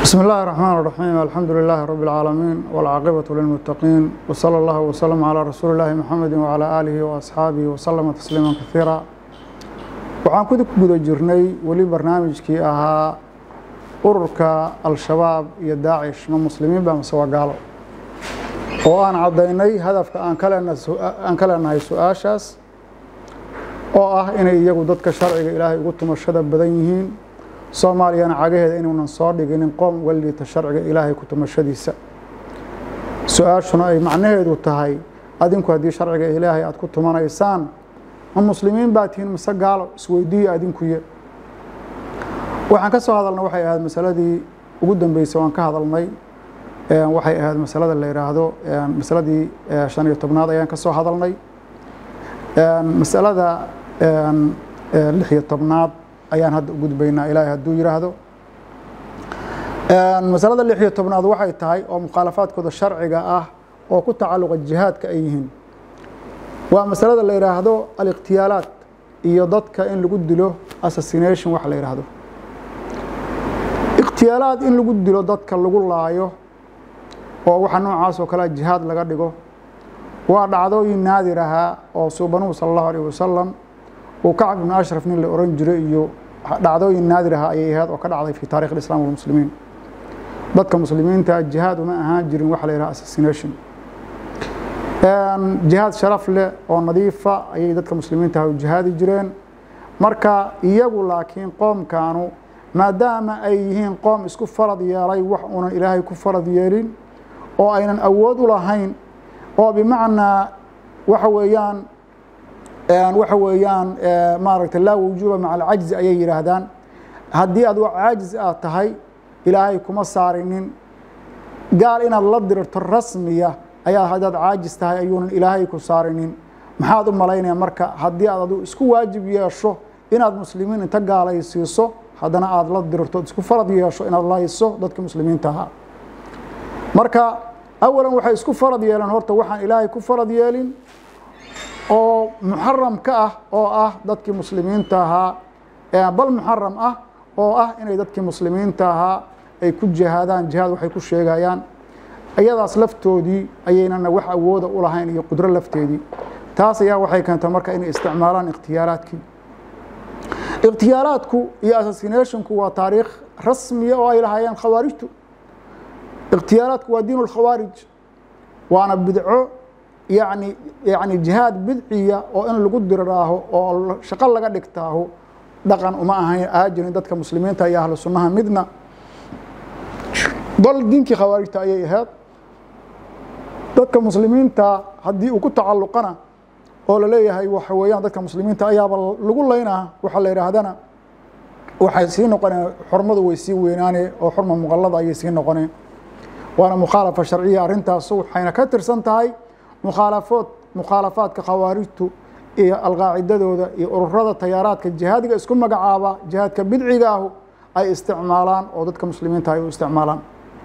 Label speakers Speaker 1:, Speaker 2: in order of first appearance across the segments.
Speaker 1: بسم الله الرحمن الرحيم الحمد لله رب العالمين والعاقبة للمتقين وصلى الله وسلم على رسول الله محمد وعلى آله وأصحابه وسلم تسليما كثيرا waxaan ku guda jirnay weli barnaamijkii ahaa ururka al-shabaab iyo daacish ma muslimiin ba mase waa gaalo oo aan caddaynay hadafka aan ka leenahay su-aashaas oo ah inay iyagu dadka sharciga ilaahay ugu tumashada badan yihiin soomaaliyana cagaheeda inuunan soo dhiginin qoom uga liita sharciga ilaahay ku tumashadiisa su-aashuna ay macnaheedu tahay adinku haddii sharciga ilaahay aad ku tumanaysaan ma muslimiin baa tihiin mise gaalo isweydiiya adinkuye waxaan ka soo hadalnay waxay ahayd masaladii ugu dambeysay waan ka hadalnay waxay ahayd masalada la yidhaahdo masaladii shan iyo tobnaad ayaan ka soo hadalnay masalada lix iyo tobnaad ayaan hadda u gudbaynaa ilaahay hadduu yidhaahdo masalada lix iyo tobnaad waxay tahay oo mukhaalafaadkooda sharciga ah oo ku tacalluqa jihaadka ay yihiin waa masalada la yidhaahdo alikhtiyaalaat iyo dadka in lagu dilo assassination wax la yidhaahdo ikhtiyaalaad in lagu dilo dadka lagu laayo oo waxa noocaas oo kalea jihaad laga dhigo waa dhacdooyin naadir ahaa oo suubanuhu sala allahu alayh wasalam uu kacb ibnu ashraf nin la oran jiray iyo dhacdooyin naadir ahaa ayay ahayd oo ka dhacday fi taarikh islam walmuslimiin dadka muslimiinta jihaad uma ahaan jirin waxa la yidhaha assassination jihaad sharaf leh oo nadiifa ayay dadka muslimiinta ah u jihaadi jireen marka iyagu laakiin qoomkaanu maadaama ay yihiin qoom isku farad yeelay wax uunan ilaahay ku farad yeelin oo aynan awood u lahayn oo bimacnaa waxa weeyaan waxa weeyaan maaragta laa wujuuba maca alcajzi ayay yidhaahdaan haddii aad caajiz aad tahay ilaahay kuma saarinin gaal inaad la dirirto rasmiya ayaa haddaad caajis tahay ayuunan ilaahay ku saarinin maxaad u malaynaya marka haddii aad adu isku waajib yeesho inaad muslimiin inta gaalaysiiso haddana aada la dirirto isku farad yeesho inaad layso dadka muslimiinta ahaa marka awalan waxay isku farad yeeleen horta waxaan ilaahay ku farad yeelin oo muxaram ka ah oo ah dadkii muslimiinta ahaa bal muxaram ah oo ah inay dadkii muslimiinta ahaa ay ku jihaadaan jihaad waxay ku sheegayaan iyadaas laftoodii ayaynana wax awooda u lahayn iyo qudro lafteedii taas ayaa waxay keentay marka inay isticmaalaan ikhtiyaaraadkii ikhtiyaaraadku iyo assassinationku waa taariikh rasmiya oo ay lahaayeen khawaarijtu ikhtiyaaraadku waa diin اlkhawaarij waana bidco yani yani jihaad bidciya oo in lagu diriraaho oo shaqo laga dhigtaaho dhaqan uma ahayn aha jirin dadka muslimiinta iyo ahlu sunnaha midna bal diinkii khawaarijta ayay ahayd dadka muslimiinta haddii uu ku tacalluqana oo la leeyahay waxa weeyaan dadka muslimiinta ayaaba lagu laynaa waxaa la yidhaahdana waxay sii noqoneen xurmadu way sii weynaane oo xurma muqallada ayay sii noqoneen waana mukhaalafa sharciya arrintaas waxayna ka tirsan tahay mukhaalafood mukhaalafaadka khawaarijtu iyo alqaacidadooda iyo ururada tayaaraadka jihaadiga isku magacaaba jihaadka bidciga ahu ay isticmaalaan oo dadka muslimiinta ay u isticmaalaan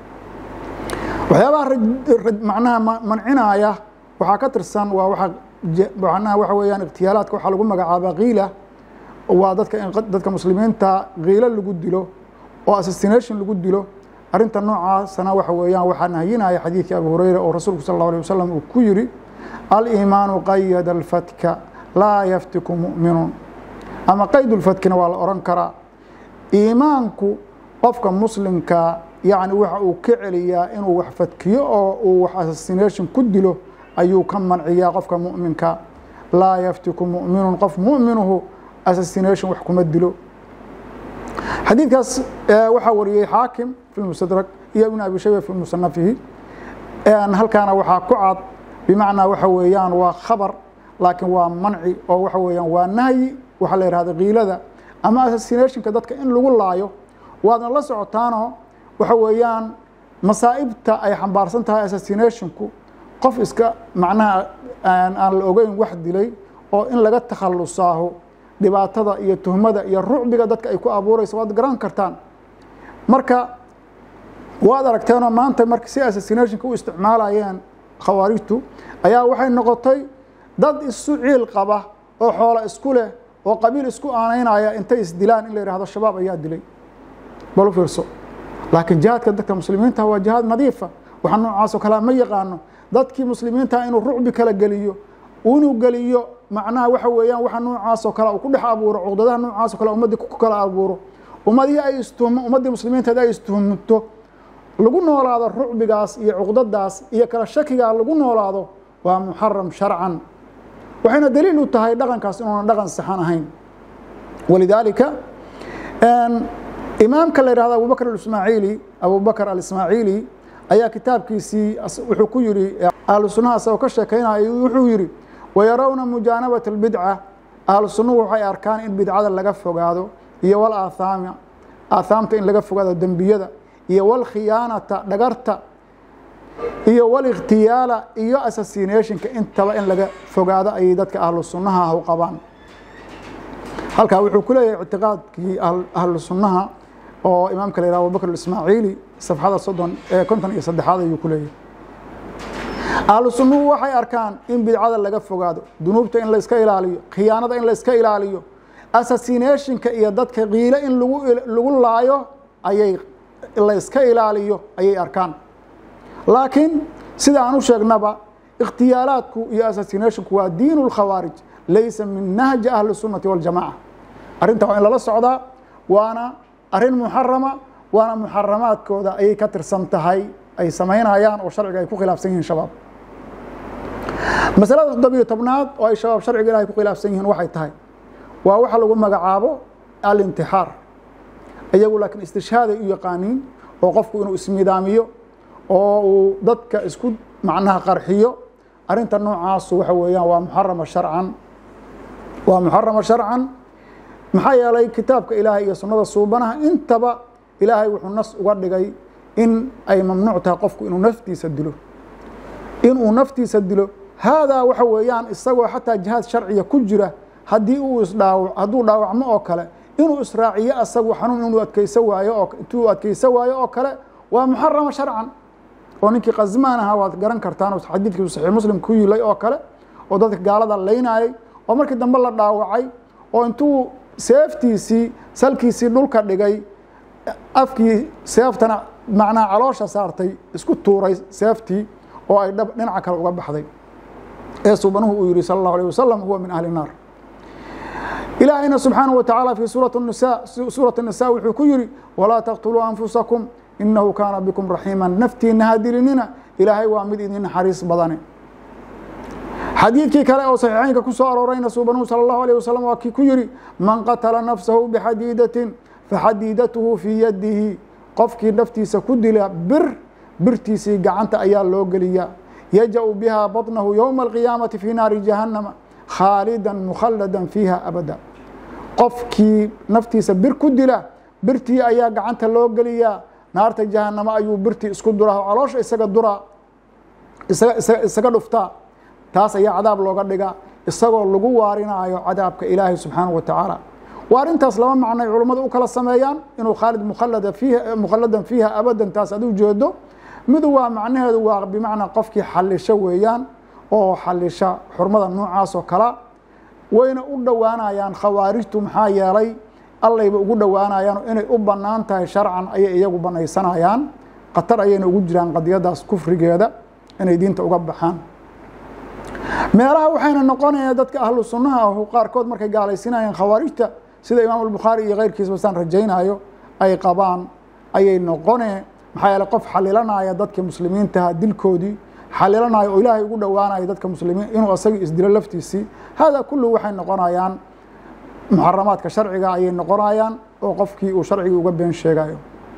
Speaker 1: waxyaabaha macnaha mancinaya waxaa ka tirsan waa waa macnaha waxa weeyaan ikhtiyaalaadka waxaa lagu magacaaba kiila waa dadka in dadka muslimiinta kiilo lagu dilo oo assassination lagu dilo arrinta noocaasna waxa weeyaan waxaa nahyinaya xadiidkii abu hureyra oo rasuulku sal اlه alيه wasalam uu ku yidhi aliimaanu qayada اlfatka laa yaftiku mu'minuun ama qayd اlfatkina waa la ohan karaa iimaanku qofka muslimka yacni waxa uu ka celiyaa inuu wax fadkiyo oo uu wax assassination ku dilo ayuu ka manciyaa qofka mu'minka laa yaftiku mu'minun qof mu'minuhu assassination wax kuma dilo xadiidkaas waxaa wariyey xaakim fi mustadrag iyo ibn abi shayba fi musanafihi halkaana waxaa ku cad bimacnaa waxa weeyaan waa khabar laakiin waa manci oo waxa weeyaan waa nahyi waxaa la yihahda kiilada ama assassinationka dadka in lagu laayo waadna la socotaanoo waxa weeyaan masaa'ibta ay xambaarsan tahay assassinationku qof iska macnaha aan la ogeyn wax dilay oo in laga takhalusaaho dhibaatada iyo tuhmada iyo rucbiga dadka ay ku abuurayso waad garan kartaan marka waad aragteenoo maanta marka si assassinationka u isticmaalayeen khawaarijtu ayaa waxay noqotay dad isu ciil qaba oo xoolo isku leh oo qabiil isku aanaynaya intay isdilaan in la yidhahdo shabaab ayaa dilay bal u fiirso laakiin jihaadka dadka muslimiinta waa jihaad nadiifa waxa noocaas oo kalea ma yaqaano dadkii muslimiinta inuu rucbi kala geliyo inuu geliyo macnaha waxa weeyaan waxa noocaas oo kale uu ku dhex abuuro cuqdadaha noocaas oo kale ummaddii ku kala abuuro ummadihii ay istuhmo ummaddii muslimiinteed ay istuhmto lagu noolaado rucbigaas iyo cuqdadaas iyo kala shakigaa lagu noolaado waa muxaram sharcan waxayna daliil u tahay dhaqankaas inuuna dhaqan saxan ahayn walidaalika imaamka la yihahdo abubakr aismaaciili abubakr alismaaciili ayaa kitaabkiisii wuxuu ku yihi ahlu sunnaha isagoo ka sheekeynaya wuxuu yihi wayarawna mujaanabat اlbidca ahlu sunnuhu waxay arkaan in bidcada laga fogaado iyo walaathaama aathaamta in laga fogaado dembiyada iyo walkhiyaanata dhagarta iyo walikhtiyaala iyo assassinationka intaba in laga fogaado ayay dadka ahlu sunnaha ah u qabaan halkaa wuxuu ku leeyahay ictiqaadkii ahlu sunnaha oo imaamka la yihah abubakr ismaaciili safxada soddon ee konton iyo saddexaad ayuu ku leeyahay ahlu sunnuhu waxay arkaan in bidcada laga fogaado dunuubta in layska ilaaliyo khiyaanada in layska ilaaliyo assassinationka iyo dadka qiilo in lagu laayo ayay layska ilaaliyo ayay arkaan laakiin sida aan u sheegnaba ikhtiyaalaadku iyo assassinationku waa diin اlkhawaarij laysa min nahji ahli الsunati waاljamaca arrinta waa in lala socdaa waana arrin muxarama waana muxaramaadkooda ayay ka tirsan tahay ay samaynayaan oo sharciga ay ku khilaafsan yihiin shabaab masalada toddobiyo tobnaad oo ay shabaab sharciga ilahay ku khilaafsan yihiin waxay tahay waa waxa lagu magacaabo alintixaar iyagu laakiin istishhaaday u yaqaaniin oo qofku inuu ismidaamiyo oo uu dadka isku macnaha qarxiyo arrinta noocaasu waxa weeyaan waa muxarama sharcan waa muxarama sharcan maxaa yeelay kitaabka ilaahay iyo sunnada suubanaha intaba ilaahay wuxuu nas uga dhigay in ay mamnuuc tahay qofku inuu naftiisa dilo inuu naftiisa dilo haadaa waxa weeyaan isagoo xataa jihaad sharciya ku jira haddii uu isdhaaw hadduu dhaawacmo oo kale inuu israaciyo asagu xanuun inuu adkeysa waayo oo intuu adkeysa waayo oo kale waa muxarama sharcan oo ninkii qasmaan ahaa waad garan kartaan oo xadiidkii saxiix muslim ku yilay oo kale oo dadka gaalada laynayay oo markii dambe la dhaawacay oo intuu seeftiisii salkiisii dhulka dhigay afkii seeftana macnaha caloosha saartay isku tuuray seeftii oo ay dhab dhinaca kale uga baxday ee subanuhu uu yihi sala allahu alيh wasalam huwa min ahli الnaar ilaahayna subxaanaه wa tacaala fii suurat nisa suurat الnisa wuxuu ku yihi walaa taqtuluu anfusakum inahu kaana bikum raxiima naftiina hadilinina ilaahay waa mid idin naxariis badane xadiidkii kale oo saxiixeynka ku soo aroorayna suubanuhu salى اllahu alيه wasalam waa kii ku yihi man qatala nafsahu bixadiidatin faxadiidatuhu fii yadihi qofkii naftiisa ku dila bir birtiisii gacanta ayaa loo geliyaa yaja-u biha baطnahu yowma alqiyaamati fii naari jahannama khaalidan mukhalladan fiiha abada qofkii naftiisa bir ku dila birtii ayaa gacanta loo geliyaa naarta jahanamo ayuu birtii isku duraa caloosha isaga duraa isaga dhuftaa taas ayaa cadaab looga dhigaa isagoo lagu waarinaayo cadaabka ilaahay subxaanaه wa tacaala waa arrintaas laba macnay culummadu u kala sameeyaan inuu khaalid mukhalada fiiha mukhalladan fiiha abadan taas ad u jeedo midu waa macnaheedu waa bimacnaa qofkii xalisho weeyaan oo xalisha xurmada noocaas oo kala wayna u dhowaanayaan khawaarijtu maxaa yeelay allayba ugu dhowaanayaan inay u bannaan tahay sharcan ayay iyagu banaysanayaan khatar ayayna ugu jiraan qadiyadaas kufrigeeda inay diinta uga baxaan meelaha waxayna noqonayaan dadka ahlu sunnaha ahu qaarkood markay gaalaysinayaan khawaarijta sida imaam albukhaari iyo keyrkiisba saan rajaynayo ay qabaan ayay noqonee maxaa yeele qof xalilanaya dadkii muslimiintaha dilkoodii xalilanaya oo ilaahay ugu dhowaanaya dadka muslimiin inuu asagii isdilo laftiisii hada kullu waxay noqonayaan muxaramaadka sharciga ayay noqonayaan oo qofkii uu sharcigii uga been sheegayo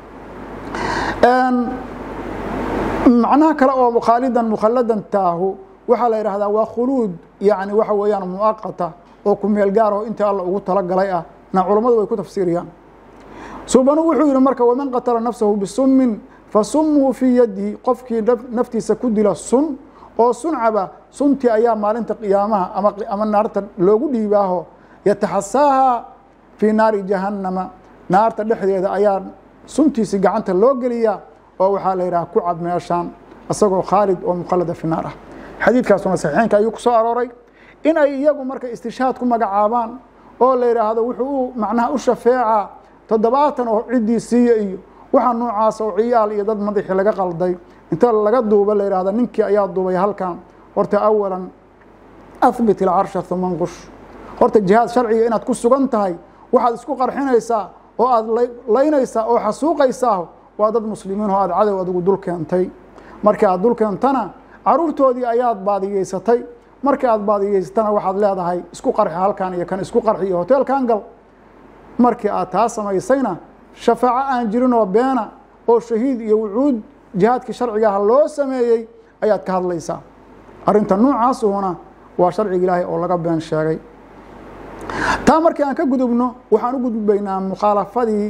Speaker 1: macnaha kale oo khaalidan mukhalladan taahu waxaa la yidhahdaa waa khuluud yani waxa weeyaan muaqata oo ku meel gaar oo inta alla ugu talagalay ah na culammadu way ku tafsiiriyaan suubanu wuxuu yihi marka waman qatala nafsahu bisummin fasumhu fii yadihi qofkii naftiisa ku dila sun oo suncaba suntii ayaa maalinta qiyaamaha ama naarta loogu dhiibaaho yataxasaaha fii naari jahannama naarta dhexdeeda ayaa suntiisi gacanta loo geliyaa oo waxaa la yidhaha ku cab meeshaan isagoo khaalid oo mukhallada fi naar ah xadiidkaasuna saxiixeynka ayuu ku soo arooray in ay iyagu marka istishhaad ku magacaabaan oo la yidhaahdo wuxuu u macnaha u shafeecaa toddobaatan oo ciddii siiya iyo waxaa noocaas oo ciyaal iyo dad madaxii laga qalday inta laga duuba la yidhahda ninkii ayaa duubay halkan horta awalan ahbit ilcarsha uma nqush horta jihaad sharciga inaad ku sugan tahay waxaad isku qarxinaysaa oo aad laynaysaa oo xasuuqaysaa waa dad muslimiin oo aad cadow adigu dul keentay markii aad dul keentana caruurtoodii ayaad baadiyeysatay markii aad baadiyeysatana waxaad leedahay isku qarxi halkan iyo kan isku qarxi iyo hoteelkan gal markii aad taa samaysayna shafaaco aan jirin oo beena oo shahiid iyo wucuud jihaadkii sharcigaha loo sameeyey ayaad ka hadlaysaa arrinta noocaasuhuna waa sharciga ilaahay oo laga been sheegay taa markii aan ka gudubno waxaan u gudbaynaa mukhaalafadii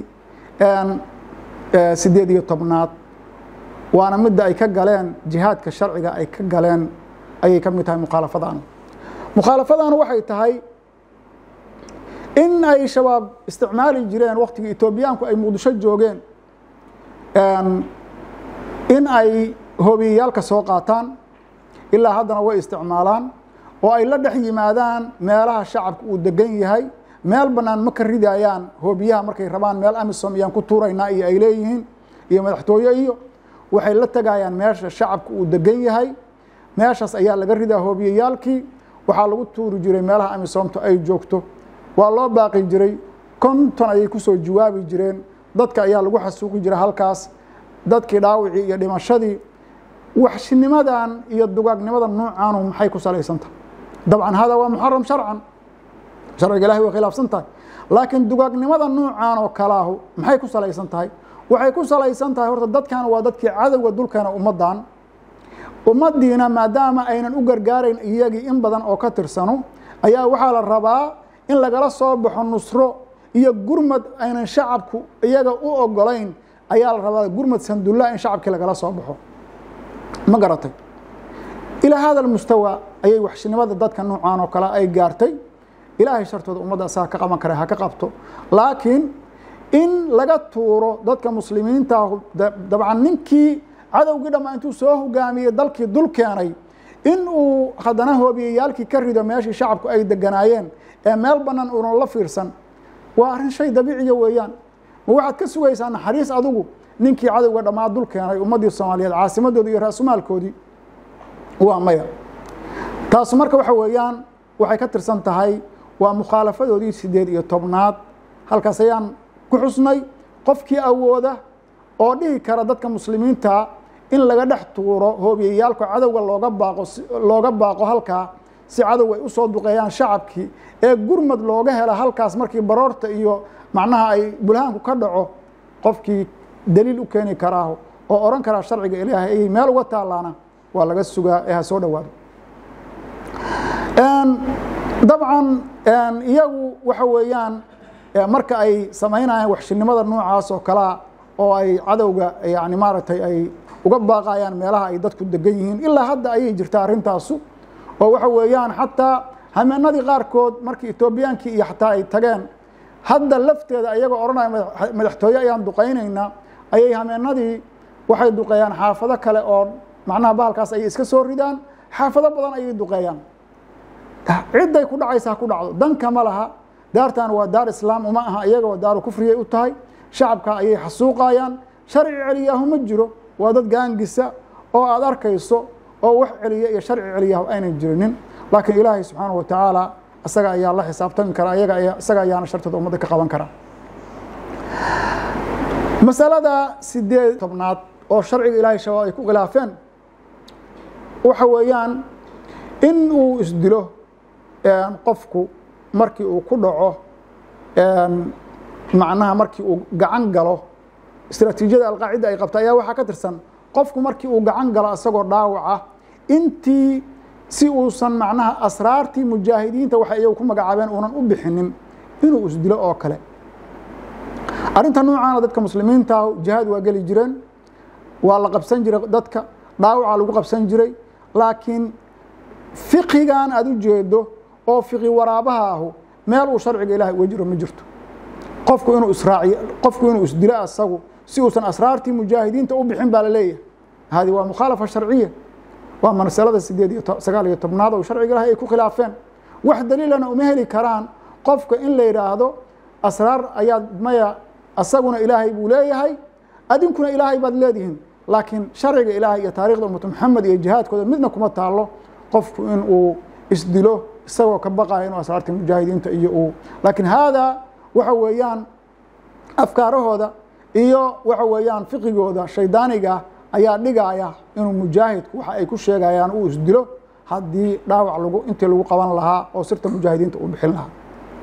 Speaker 1: sideed iyo tobnaad waana midda ay ka galeen jihaadka sharciga ay ka galeen ayay ka mid tahay mukhaalafadan mukhaalafadan waxay tahay in ay shabaab isticmaali jireen waktigii etoobiyaanku ay muqdisho joogeen in ay hobiyayaalka soo qaataan ilaa haddana way isticmaalaan oo ay la dhex yimaadaan meelaha shacabka uu degan yahay meel bannaan ma ka ridayaan hoobiyaha markay rabaan meel amisom iyaan ku tuuraynaa iyo ay leeyihiin iyo madaxtooye iyo waxay la tegayaan meesha shacabka uu degan yahay meeshaas ayaa laga ridaa hoobiyayaalkii waxaa lagu tuuri jiray meelaha amisomtu ay joogto waa loo baaqi jiray konton ayay kusoo jawaabi jireen dadka ayaa lagu xasuuqi jiray halkaas dadkii dhaawicii iyo dhimashadii waxshinimadan iyo dugaagnimadan noocaanu maxay ku salaysan tahay dabcan hada waa muxaram sharcan sharciga ilahi way khilaafsan tahay laakiin dugaagnimada noocaan oo kalaahu maxay ku salaysan tahay waxay ku salaysan tahay horta dadkan waa dadkii cadowga dulkeena ummaddan ummaddiina maadaama aynan u gargaarayn iyagii in badan oo ka tirsano ayaa waxaa la rabaa in lagala soo baxo nusro iyo gurmad aynan shacabku iyaga u ogolayn ayaa la rabaa gurmad sandulla in shacabkii lagala soo baxo ma garatay ilaa hada mustawa ayay waxshinimada dadka noocaan oo kale ay gaartay ilaahay shartooda ummadda asaga ka qaban kara ha ka qabto laakiin in laga tuuro dadka muslimiinta dabcan ninkii cadowgii dhamma intuu soo hogaamiyey dalkii dul keenay in uu haddana hoobiyayaalkii ka rido meeshii shacabku ay deganaayeen ee meel bannaan uunan la fiirsan waa arrin shay dabiiciya weeyaan ma waxaad ka sugaysaa naxariis adigu ninkii cadowga dhammaa dul keenay ummaddii soomaaliyeed caasimadoodii iyo raasumaalkoodii waa maya taasu marka waxa weeyaan waxay ka tirsan tahay waa mukhaalafadoodii sideed iyo tobnaad halkaas ayaan ku xusnay qofkii awooda oo dhihi kara dadka muslimiinta in laga dhex tuuro hoobiyayaalka cadowga looga baaqo looga baaqo halkaa si cadowga ay u soo duqeeyaan shacabkii ee gurmad looga hela halkaas markii baroorta iyo macnaha ay bulhaanku ka dhaco qofkii daliil u keeni karaaho oo odhan karaa sharciga ilaahay ayay meel uga taallaana waa laga sugaa ee ha soo dhowaado dabcan iyagu waxa weeyaan marka ay samaynayaan waxshinimada noocaas oo kalea oo ay cadowga yani maaragtay ay uga baaqayaan meelaha ay dadku degan yihiin ilaa hadda ayay jirtaa arrintaasu oo waxa weeyaan xataa hameenadii qaarkood markii etoobiyaankii iyo xataa ay tageen hadda lafteeda ayagoo odhanaya madaxtooye ayaan duqaynaynaa ayay hameenadii waxay duqeeyaan xaafado kale oo macnaha bahalkaas ayay iska soo ridaan xaafado badan ayay duqeeyaan cidday ku dhacaysa ha ku dhacdo danka ma laha daartan waa daar islaam uma aha iyagoo daaru kufriyay u tahay shacabka ayay xasuuqayaan sharci celiyaahu ma jiro waa dad gaangisa oo aada arkayso oo wax celiya iyo sharci celiyahu aynan jirinin laakiin ilaahay subxaanahu wa tacaala isaga ayaa la xisaabtami kara ayaga ayaa isaga ayaana shartooda ummadda ka qaban kara masalada sideed tobnaad oo sharciga ilaahay shabaab ay ku khilaafeen waxa weeyaan in uu isdilo qofku markii uu ku dhaco macnaha markii uu gacan galo istraatiijiyada alqaacida ay qabta ayaa waxaa ka tirsan qofku markii uu gacan galo isagoo dhaawaca intii si uusan macnaha asraartii mujaahidiinta waxay iyagu ku magacaabeen uunan u bixinin inuu isdilo oo kale arrinta noocaana dadka muslimiinta jihaad waa geli jireen waa la qabsan jiray dadka dhaawaca lagu qabsan jiray laakiin fiqigan aada u jeedo oo fiqi waraabaha ahu meel uu sharciga ilahay uga jiro ma jirto qofku inuu israaciyo qofku inuu isdilo asagu si uusan asraartii mujaahidiinta u bixin baa la leeyahay hadi waa mukhaalafa sharciya waa masalada sideed iyo sagaal iyo tobnaad oo sharciga ilahay ay ku khilaafeen wax daliilana uma heli karaan qofka in la yidhaahdo asraar ayaad maya asaguna ilaahay buu leeyahay adinkuna ilaahay baad leedihiin laakiin sharciga ilaahay iyo taarikhda ummatu maxamed iyo jihaadkooda midna kuma taalo qofku in uu isdilo isagoo ka baqaya inuu asraarta mujaahidiinta iyo uu laakiin haadaa waxa weeyaan afkaarahooda iyo waxa weeyaan fiqigooda shaydaaniga ayaa dhigaya inuu mujaahidku waxa ay ku sheegayaan uu isdilo haddii dhaawac lagu intii lagu qaban lahaa oo sirta mujaahidiinta uu bixin lahaa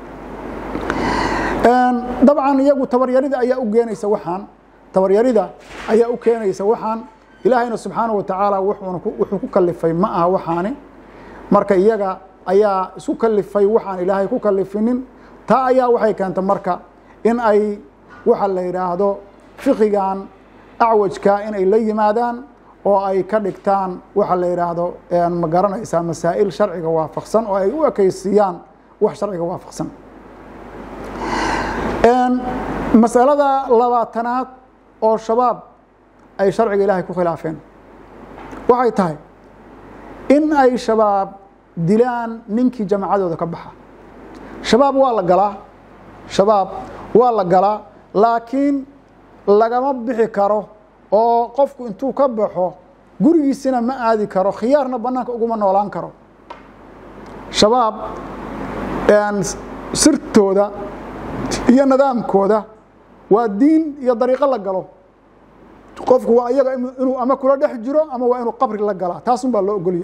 Speaker 1: dabcan iyagu tabaryarida ayaa u keenaysa waxaan tabaryarida ayaa u keenaysa waxaan ilaahayna subxaanaه wa tacaala wuxuu ku kalifay ma aha waxaani marka iyaga ayaa isku kalifay waxaan ilaahay ku kalifinin taa ayaa waxay keentay marka in ay waxa la yidhaahdo fiqigan acwajka in ay la yimaadaan oo ay ka dhigtaan waxa la yidhaahdo ma garanaysaa masaa'il sharciga waafaqsan oo ay u ekeysiiyaan wax sharciga waafaqsan masalada labaatanaad oo shabaab ay sharciga ilaahay ku khilaafeen waxay tahay in ay shabaab dilaan ninkii jamacadooda ka baxa shabaab waa la galaa shabaab waa la galaa laakiin lagama bixi karo oo qofku intuu ka baxo gurigiisina ma aadi karo khiyaarna bannaanka uguma noolaan karo shabaab sirtooda iyo nidaamkooda waa diin iyo dariiqo la galo qofku waa iyaga inuu ama kula dhex jiro ama waa inuu qabri la galaa taasun baa loo ogolya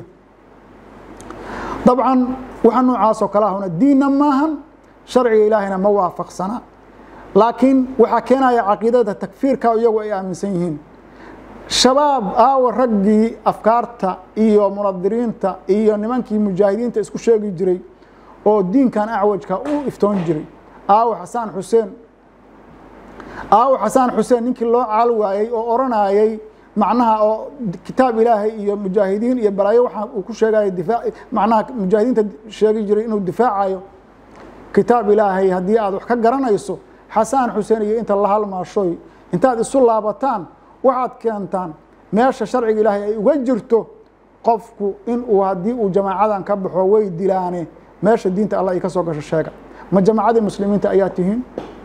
Speaker 1: dabcan waxa noocaasoo kale ahuna diinna maahan sharciga ilaahayna ma waafaqsana laakiin waxaa keenaya caqiidada takfiirka iyagu ay aaminsan yihiin shabaab aawa raggii afkaarta iyo munadiriinta iyo nimankii mujaahidiinta isku sheegi jiray oo diinkan acwajka u iftoon jiray aawo xasaan xuseen aawo xasaan xuseen ninkii loo caal waayey oo oranayey macnaha oo kitaab ilaahay iyo mujaahidiin iyo balaayo waxa uu ku sheegaya diaa macnaha mujaahidiinta sheegi jiray inuu difaacayo kitaab ilaahay haddii aad wax ka garanayso xasaan xuseen iyo inta la halmaashoy intaad isu laabataan waxaad keentaan meesha sharciga ilaahay ay uga jirto qofku inuu haddii uu jamaacadan ka baxo way dilaane meesha diinta allah ay ka soo gasho sheega ma jamacadii muslimiinta ayaa tihiin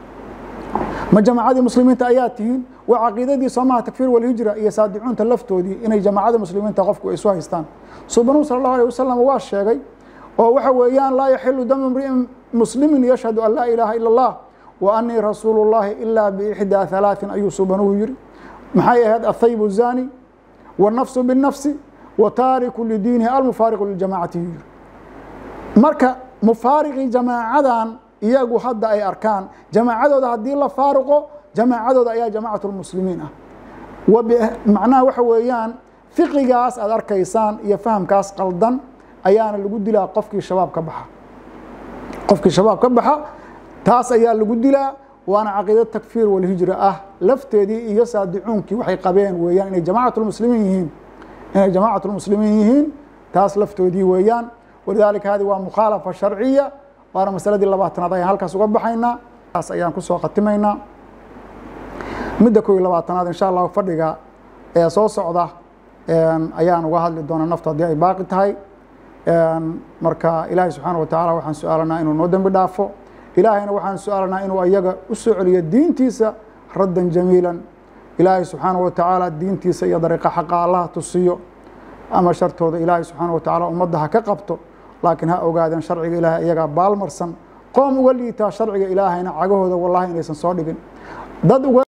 Speaker 1: ma jamacadii muslimiinta ayaa tihiin waa caqiidadii soomaha takfiir walhijra iyo saadicuunta laftoodii inay jamacada muslimiinta qofku ay isu haystaan subanuu sala allahu alيh wasalam waa sheegay oo waxa weeyaan laa yaxilu damu imri'in muslimin yashhadu an laa ilaaha ila اllah wa anii rasuulu اllahi ilaa biixdaa halaaثin ayuu subanuhu yiri maxay ahayd athayb الzani wالnafsu biالnafsi wa taariku lidiinihi almufaariqu liljamacati yiri marka mufaariqii jamaacadan iyagu hadda ay arkaan jamaacadooda haddii la faaruqo jamaacadooda ayaa jamacat lmuslimiin ah macnaha waxa weeyaan fiqigaas aad arkaysaan iyo fahamkaas qaldan ayaana lagu dilaa qofkii shabaab ka baxa qofkii shabaab ka baxa taas ayaa lagu dilaa waana caqiida takfiir walhijra ah lafteedii iyo saadicuunkii waxay qabeen weeyaan inay jamacat lmuslimiin yihiin inay jamacat lmuslimiin yihiin taas laftoodii weeyaan walidaalika hadi waa mukhaalafa sharciya waana masaladii labaatanaad ayaan halkaas uga baxaynaa taas ayaan kusoo khatimaynaa midda kow iyo labaatanaad insha allahu fadhiga ee soo socda ayaan uga hadli doonaa naftu haddii ay baaqi tahay marka ilaahay subxaana wa tacaala waxaan su-aalanaa inuu noo dembi dhaafo ilaahayna waxaan su-aalanaa inuu ayaga u soo celiyo diintiisa raddan jamiilan ilaahay subxaana wa tacaala diintiisa iyo dariiqa xaqa allaha tusiyo ama shartooda ilaahay subxaana wa tacaala ummadda ha ka qabto laakiin ha ogaadeen sharciga ilaahay iyagaa baalmarsan qoom uga liitaa sharciga ilaahayna cagahooda wallahi inaysan soo dhigin dad uga